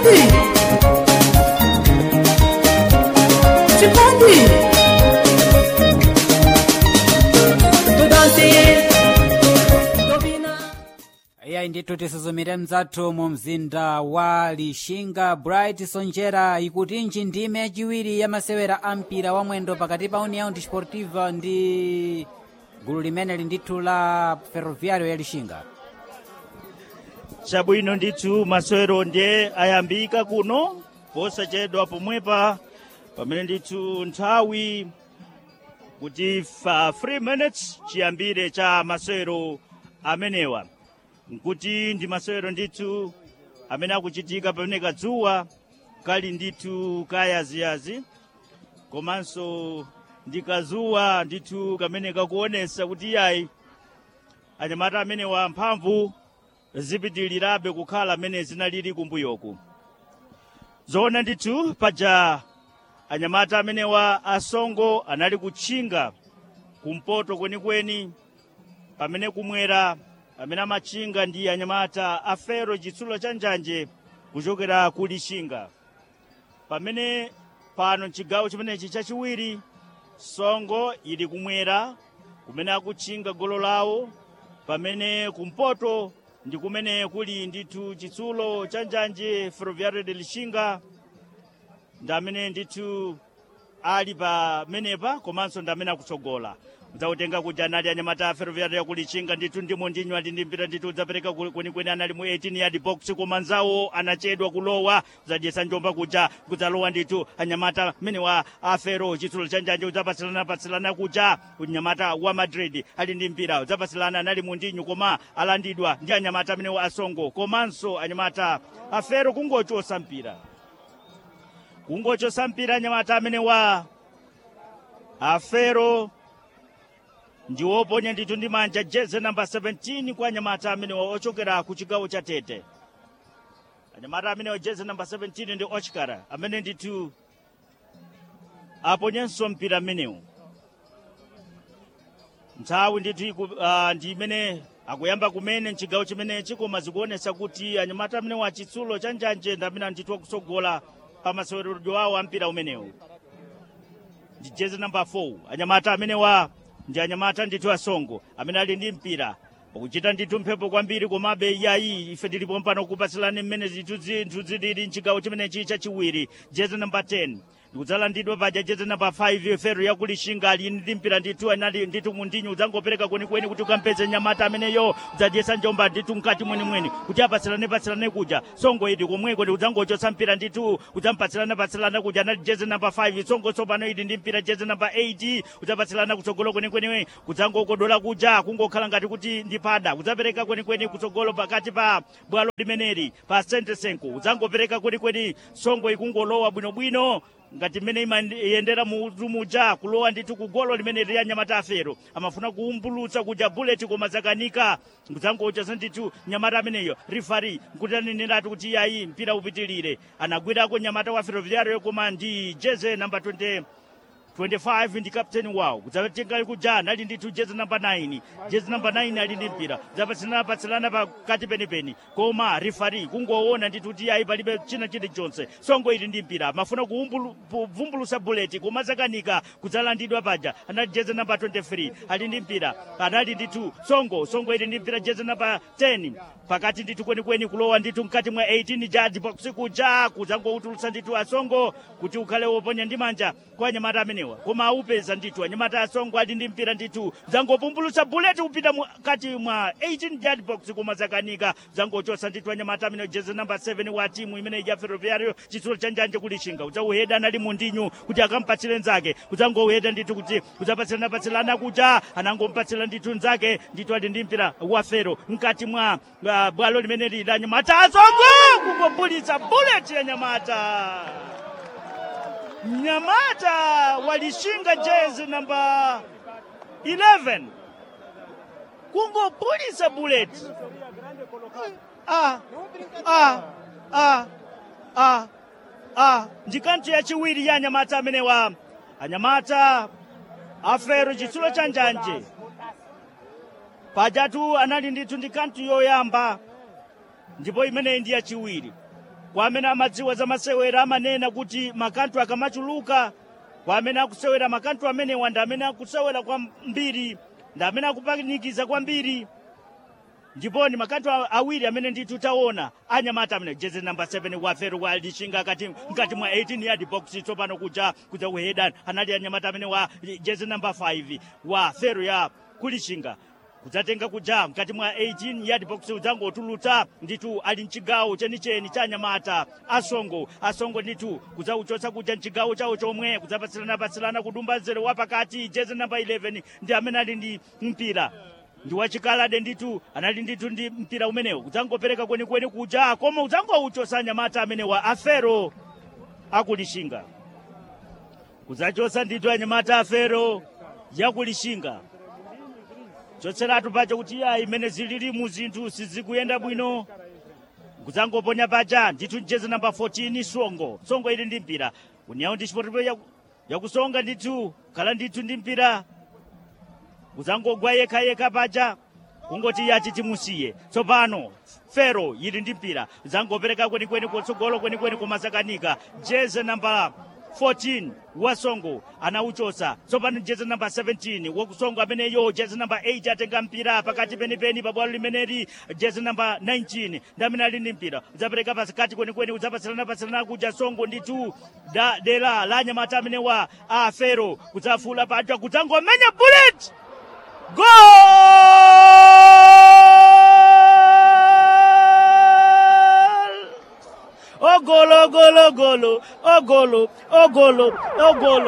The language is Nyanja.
chikondi chikondi tudansiye tobina iyayi ndithu tisuzumire mdzathu mu mzinda wa lixinga bright sonjera ikutinji ndime yachiwiri ya masewera a mpira wa mwendo pakati pa união desportiva ndi gulu limeneli ndithu la ferroviário ya lixinga chabwino ndithu masewero ndiye ayambika kuno posachedwa pomwepa pamene ndithu nthawi kuti fa 3 minutes chiyambire cha masewero amenewa nkuti ndi masewero ndithu amene akuchitika pamene kadzuwa kali ndithu kayaziyazi komanso ndi kazuwa ndithu kamene kakuonesa kuti iyayi anyamata amenewa mphamvu zipitilirabe kukhala amene zinalili kumbuyoku zoona ndithu paja anyamata amenewa asongo anali kutchinga kumpoto kwenikweni pamene kumwera amene amatchinga ndi anyamata a fero chitsulo cha njanje kuchokera ku lixinga pamene pano mchigawo chimenechi chachiwiri songo ili kumwera kumene akutchinga golo lawo pamene kumpoto ndi kumene kuli ndithu chitsulo cha njanje ferroviario de lixinga ndi amene ndithu ali pamenepa komanso ndi amene akutsogola udzautenga kuja anali anyamata a ferroviario yakulichinga ndithu ndimo ndinyo ali ndi mpira ndithu udzapereka ku- kwenikweni anali mu 18 yard box koma nzawo anachedwa kulowa udzadyesa njomba kuja kudzalowa ndithu anyamata mmene wa afero chitsulo cha njanje udzapatsilana patsilana kuja unyamata wa madrid ali ndi mpira udzapatsilana anali mu ndinyo koma alandidwa ndi anyamata amene wa asongo komanso anyamata afero kungochosa mpira kungochosa mpira anyamata amene wa afero ndiwoponya ndithu ndi manja jeze namba 17 kwa anyamata amene wa ochokera ku chigawo cha tete anyamata amene wa jeze namba 17 ndi ochikara amene ndithu aponyenso mpira mmenewu nthawi ndithu iku- ah, ndi imene akuyamba kumene mchigawo chimenechi koma zikuonesa kuti anyamata amene wa chitsulo cha njanje ndi amene ndithu akutsogola pa maseweredwe awo a mpira umenewu ndi jezi namba 4 anyamata amene wa ndi anyamata ndithu asongo amene ali ndi mpira ukuchita ndithu mphepo kwambiri komabe iyayi ife tilipo mpano kupatsilani mmene zinthu zinthu zilili mchigawo chimenechi chachiwiri jezi namba 10 ndikudzalandidwa paja jezi namba 5 fero yakulishinga ali ndi mpira ndithu anali ndithu mundinyu udzangopereka kwenikweni kuti ukampeze nyamata ameneyo udzadyesa njomba ndithu mkati mwenimweni kuti apatsilane patsilane kuja songo idi komweko ndi udzangochotsa mpira ndithu udzampatsilana patsilana kuja anali jezi namba 5 songo tsopano idi ndi mpira jezi namba 8 udzapatsilana kutsogolo kwenikweni kudzangokodola kuja kungokhala ngati kuti ndi pada udzapereka kwenikweni kutsogolo pakati pa bwalo limeneli pa sentesenko udzangopereka kwenikweni songo ikungolowa bwinobwino ngati mmene imayendera mutu muja kulowa ndithu ku golo limene lili anyamata afero amafuna kuumbulutsa kuja buleti koma zakanika kudzangochotsa ndithu nyamata ameneyo rifari nkuti aneneratu kuti iyayi mpira upitilire anagwirako nyamata wa ferroviario koma ndi jeze namba 20 25 ndi kapteni wawo kudzatenga kuja anali ndithu jezi namba 9 jezi namba 9 ali ndi mpira zapatsilana patsilana pakati penipeni koma rifari kungoona ndithu kuti ayi palibe china chilichonse songo ili ndi mpira mafuna kuvumbulusa buleti koma zakanika kudzalandidwa paja anali jezi namba 23 ali ndi mpira anali ndithu songo songo ili ndi mpira jezi namba 10 pakati ndithu kwenikweni kulowa ndithu mkati mwa 18 jadi box kuja kudzangoutulutsa ndithu asongo kuti ukhale woponya ndi manja kwa anyamata amenewa koma aupeza ndithu anyamata asongo ali ndi mpira ndithu zangopumbulutsa buleti kupita mkati mwa 18 yard box koma zakanika zangochotsa ndithu anyamata amenewa jezi namba 7 wa timu imene ya ferroviario chitsulo cha njanje kulishinga udzauheda anali mundinyu kuti akampatsire nzake udzangouheda ndithu kuti udzapatsilana patsilana kuja anangompatsira ndithu nzake ndithu ali ndi mpira wa fero mkati mwa uh, bwalo limene lili la nyamata asongo kungopulitsa buleti ya nyamata Nyamata walishinga jezi namba 11 kungopulitsa bullet. Ah, ah, ah, ah, ah. ndi kanthu yachiwiri ya anyamata amenewa anyamata afero chitsulo cha njanje pajatu anali ndithu ndi kanthu yoyamba ndipo imeneyi ndi yachiwiri kwa amene amadziwa za masewera amanena kuti makantu akamachuluka kwa amene akusewera makantu amenewa ndi amene akusewera kwambiri ndi amene akupanikiza kwambiri ndiponi makantu a- awiri amene ndithu taona anyamata amene jezi namba 7 wafero wa lishinga kati mkati mwa 18 yard box tsopano kuja kuja kuheda anali anyamata amene wa jezi namba 5 wa fero ya kulishinga kudzatenga kuja mkati mwa 18 yard box udzangotulutsa ndithu ali mchigawo chenicheni cha anyamata asongo asongo ndithu kudzauchotsa kuja mchigawo chawo chomwe kudzapatsilana-patsilana kudumba nzere wapakati jezi namba 11 ndi amene ali ndi mpira ndi wachikalade ndithu anali ndithu ndi mpira umenewu kudzangopereka kwenikweni kuja koma udzangouchosa anyamata amenewa afero akulishinga kudzachosa ndithu anyamata afero yakulishinga chotseratu paja kuti ya imene zilili mu zinthu sizikuyenda bwino kudzangoponya paja ndithu jezi namba 14 songo songo ili ndi mpira uniyawo ndi chipotipo yaku- yakusonga ndithu khala ndithu ndi mpira kudzangogwa yekhayekha paja kungoti yati timusiye tsopano fero ili ndi mpira zangopereka kwenikweni kutsogolo kwenikweni kumasakanika jeze namba 14 wasongo anauchosa tsopano jeze namba 17 wakusongo ameneyo jeze namba 8 atenga mpira pakati penipeni pabwalo limeneli jeze namba 19 ndi amene ali ndi mpira udzapereka pasikati kwenikweni udzapatsilana-patsilana kuja songo ndithu da dera la anyamata amenewa a fero kudzafula paja kudzangomenya bullet Gol! Oh golo, golo, golo, oh golo, oh golo, oh golo.